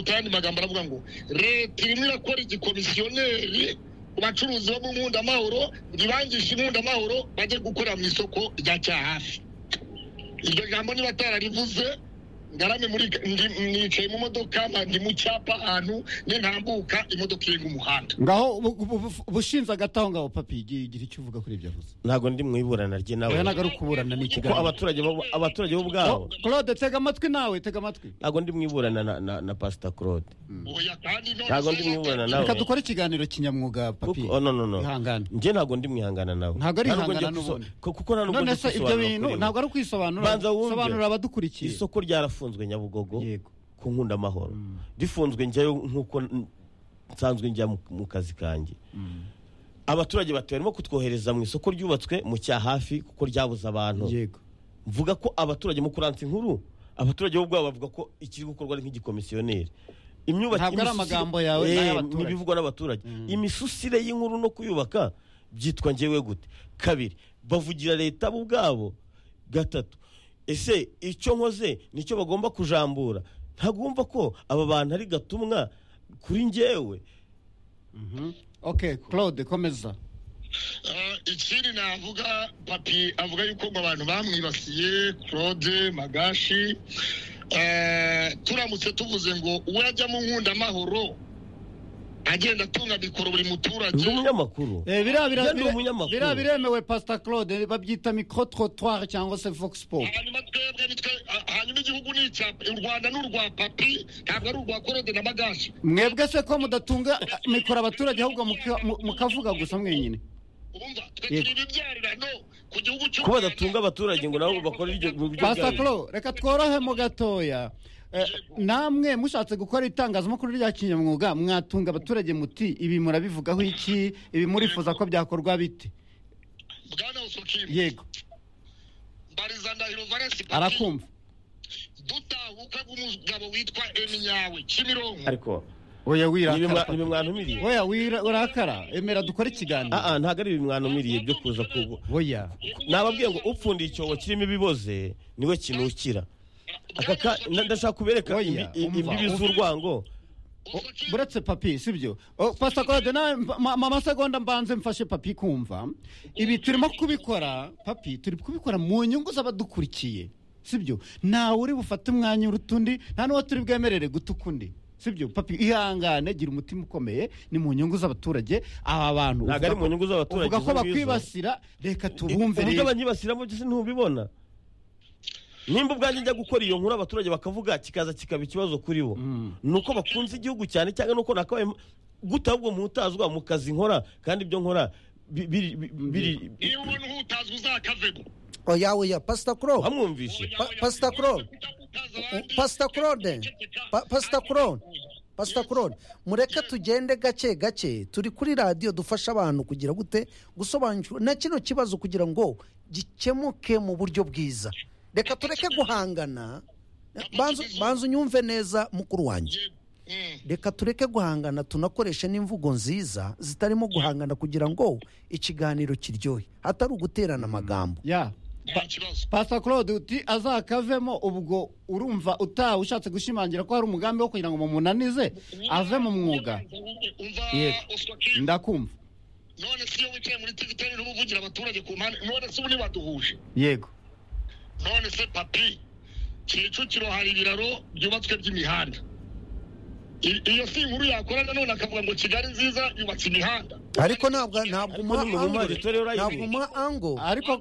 kandi magambo aravuga ngo leta irimo irakora igikomisiyoneri ku bacuruzi bo mu nkundamahoro ngo ibangishe inkundamahoro bajye gukorera mu isoko rya cyahafi iryo jambo niba atararivuze ngaramye muri nicaye mu modoka ndi mu cyapa ahantu nintambuka imodoka irenga umuhanda ngaho ubushinze agataho ngaho papi igira icyo uvuga kuri ibyo avuze ntabwo ndi mu iburana oya ry'inawe ntabwo ari ukuburana ni kuko ikiganiro abaturage bo abaturage bo ubwabo claude tega amatwi nawe tega amatwi ntabwo ndi mu iburana na, na, na pasita claude oya kandi none ntabwo ndi mu iburana nawe reka dukore ikiganiro kinyamwuga papi Kuko- oh, no, no, no. ihangane njye ntabwo ndi mwihangana nawe Ntabwo ari Nta nubwo ihangana ngiye kuso- n'ubundi. ku- kuko nta nubwo none ndi se ibyo kubisobanura bintu kuri ntabwo we. ari ukwisobanura Banza wumve. sobanura abadukurikiye isoko ryarafunzwe nyabugogo yego ku nkundamahoro rifunzwe njyayo nk'uko n- nsanzwe njya mu- mu kazi kanjye abaturage bati barimo kutwohereza mu isoko ryubatswe mu cya hafi kuko ryabuze abantu yego mvuga ko abaturage mu kuransi nkuru abaturage bo ubwabo bavuga ko ikiri gukorwa ari nk'igikomisiyoneri imyubakire Ntabwo ari amagambo yawe, ni ay'abaturage. n'ibivugwa n'abaturage imisusire y'inkuru no kuyubaka byitwa njyewe gute kabiri bavugira leta bo ubwabo gatatu ese icyo nkoze nicyo bagomba kujambura ntagomba ko aba bantu ari gatumwa kuri njyewe ok claude komeza Ah, ikindi navuga papi avuga yuko mu bantu bamwibasiye claude magashi Ah, turamutse tuvuze ngo uwo yajya mu nkundamahoro agenda atunga mikoro buri muturage ndi umunyamakuru Eh, biriya bira- Njye ndi bira- umunyamakuru. biriya biremewe pasita claude babyita mikoro trottoir cyangwa se vox pop hanyuma twebwe nitwe ah, hanyuma igihugu ni icya u rwanda ni urwa papi ntabwo ari urwa claude na magashi mwebwe se ko mudatunga mikoro abaturage ahubwo muka- mu- mukavuga gusa mwenyine urumva twe Yego. turi ibibyarano ku gihugu cy'u ko Rwanda. badatunga abaturage ngo nabo bakore iryo mu buryo pasita bwabo. claude reka tworohemo gatoya Eh, namwe mushatse gukora itangazamakuru rya kinyamwuga mwatunga abaturage muti ibi murabivugaho iki ibi murifuza ko byakorwa bite bwana usukimu yego mbariza ndahiro valensi papi arakumva dutahuka bw'umugabo witwa eminyawe kimironko ariko oya nibi mwa- wirakara nibi mwantumiriye oya wira- urakara emera dukore ikiganiro aa ntabwo ari ibi mwantumiriye byo kuza ku oya nababwiye ngo upfundiye icyobo kirimo ibiboze niwe kinukira Aka ka- na- ndashaka kubereka Oya, imbi- i- umva. imbibi z'urwango O- buretse papi sibyo O, pastor claude nawe mba- ma- mama segonda mbanze mfashe papi kumva ibi turimo kubikora papi turi kubikora mu nyungu z'abadukurikiye sibyo ntawe uri bufate umwanya uruta undi nta n'uwo turi bwemerere guta ukundi sibyo papi ihangane gira umutima ukomeye ni mu nyugu z'abaturage aba bantu Ntabwo ari mu nyungu z'abaturage, uvuga ko izo ngizo. bakwibasira reka tubumvire uburyo banyibasiramo byose ntubibona nimba ubwanjye njya gukora iyo nkuru abaturage bakavuga kikaza kikaba ikibazo kuri bo ni uko bakunze igihugu cyane cyangwa ni uko nakabaye gute ahubwo mutazwa mu kazi nkora kandi ibyo nkora bi- biri- bi- biri- iyo ubona uhutazwa uzakavemo oya oya pasita claude wamwumvishe Pa- Pastor Claude. pasita claude Pa- pasita claude pasita claude mureke tugende gake gake turi kuri radiyo dufasha abantu kugira gute gusobanukirwa na kino kibazo kugira ngo gikemuke mu buryo bwiza reka tureke guhangana banza banza unyumve neza mukuru wanjye reka tureke guhangana tunakoreshe n'imvugo nziza zitarimo guhangana kugira ngo ikiganiro kiryohe hatari uguterana amagambo ya nta kibazo Pastor Claude uti azakavemo ubwo urumva utawe ushatse gushimangira ko hari umugambi wo kugira ngo mumunanize ave mu mwuga umva Yego. usukimu ndakumva none si iyo wicaye muri tiviteri urimo uvugira abaturage ku mpande none si ubu ntibaduhuje yego none se papi kicukiro hari ibiraro byubatswe by'imihanda I- iyo si inkuru yakora nanone akavuga ngo kigali nziza yubatse imihanda ariko ntabwo ntabwo umuha ni mu angle. itorero Live. ntabwo umuha angle. ariko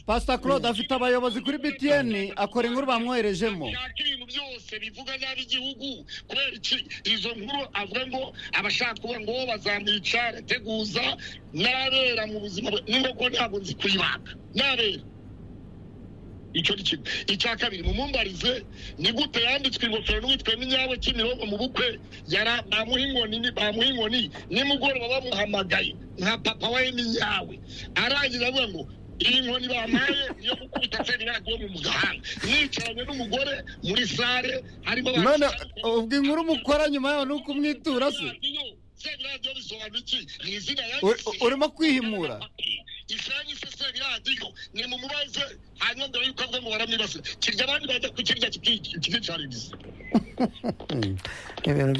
Pastor Claude afite abayobozi kuri BTN akora inkuru bamwoherejemo ashaka ibintu byose bivuga nabi igihugu kubera iki izo nkuru avuga ngo abashaka kuba ngo bazamwica arateguza n'abera mu buzima bwe n'ingoko ntabwo nzi kuyibaga n'abera icyo ni kimwe icya kabiri mumumbarize ni gute yambitswe ingofero n'uwitwa minyawe kimironko mu bukwe yara bamuha inkoni ni- bamuha inkoni nimugoroba bamuhamagaye nka papa wa minyawe arangiza avuga ngo iyi nkoni bampaye niyo gukubita feri radiyo mu mugahanga nicaranye n'umugore muri sare harimo abantu- none ubwo inkuru mukora nyuma yaho ni ukumwitura se Radiyo, feri radiyo bisobanura iki ni izina Uri- urimo kwihimura isirani se feri radiyo radiyo ni mu mubaze hanyuma mbere y'uko avuga ngo baramwibasira kirya abandi bajya kukirya kikicariza